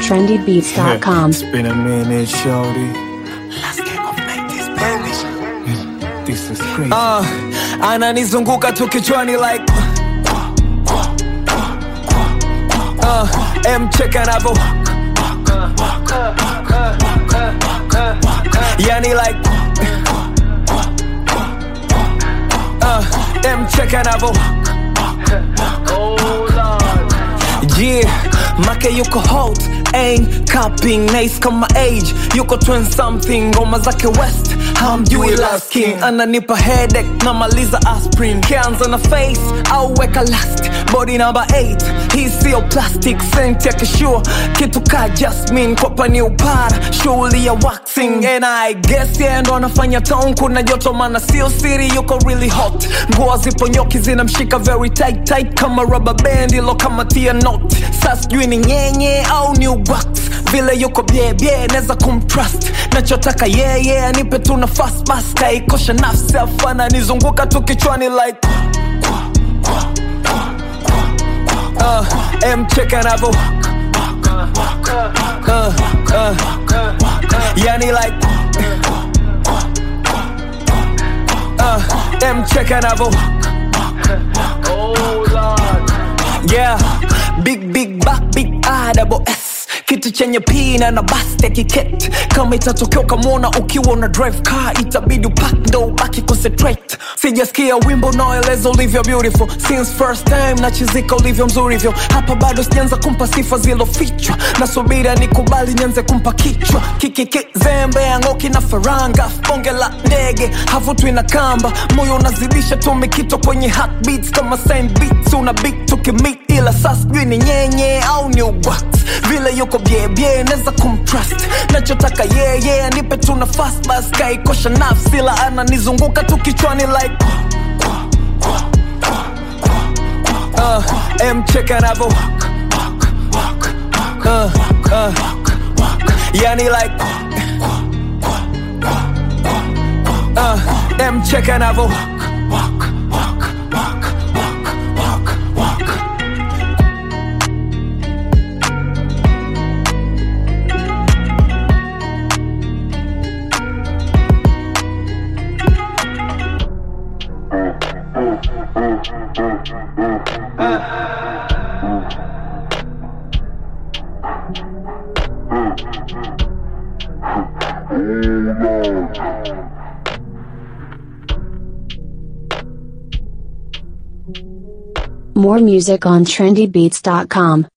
trendybeats.com. It's been a minute, shorty. Let's get off like this, baby. This is crazy. uh, ananizunguka tu kichwani like uh, mcheka anavo yani like uh, mcheka anavo Yeah, make yuko hot ain't capping nice kama age yuko 20 something ngoma zake west hamjui last king ananipa headache namaliza aspirin kianza na face au weka last body number 8 hii sio plastic sent ya kishua kitu ka jasmin kwapa ni upara shughuli ya waxing and i guess yeah ndo anafanya town kuna joto mana sio siri yuko really hot nguo zipo nyoki zinamshika very tight tight kama rubber band ilo kama tia not sa sijui ni nyenye au ni wax vile yuko byebye naweza kumtrust nachotaka yeye yeah, yeah, anipe tu nafasi bas kaikosha nafsi afana nizunguka tu kichwani like uh, mcheka navo uh, uh, yani like uh, mcheka navo yeah big big back big I double S kitu chenye pina na basti ya kiket kama itatokea ukamwona ukiwa una drive car itabidi upak ndo ubaki concentrate sijasikia wimbo unaoeleza ulivyo beautiful since first time nachizika ulivyo mzuri hivyo hapa bado sijaanza kumpa sifa zilofichwa nasubira nikubali nianze kumpa kichwa kikikizembe yangoki na faranga bonge la ndege havutwi na kamba moyo unazidisha tumikito kwenye heartbeats kama same beats una beat tukimit ila saa sijui ni nyenye au ni uwat vile yuko byebye naweza kumtrust nachotaka yeye yeah, yeah, nipe tu nafasi bas kaikosha nafsi la ananizunguka tu kichwani like uh, mcheka navo uh, uh, yani like uh, mcheka navo More music on trendybeats.com.